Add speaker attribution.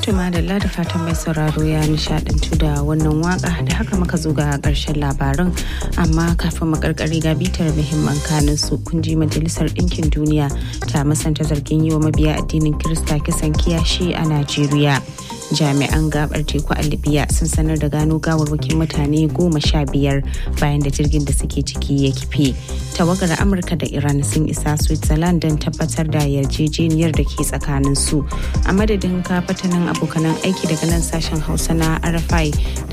Speaker 1: Tuma da da fatan mai sauraro ya nishadantu da wannan waka da haka muka zo ga karshen labaran amma kafin makarkari ga bitar muhimman kanin su kun ji majalisar ɗinkin duniya ta musanta zargin yi wa mabiya addinin Kirista kisan kiyashi a Najeriya. Jami'an gabar teku a Libya sun sanar da gano gawarwakin mutane goma sha biyar bayan da jirgin da suke ciki ya kife. Tawagar Amurka da Iran sun isa Switzerland don tabbatar da yarjejeniyar da ke tsakanin su. A madadin kafatanin abokanan aiki daga nan sashen Hausa na RFI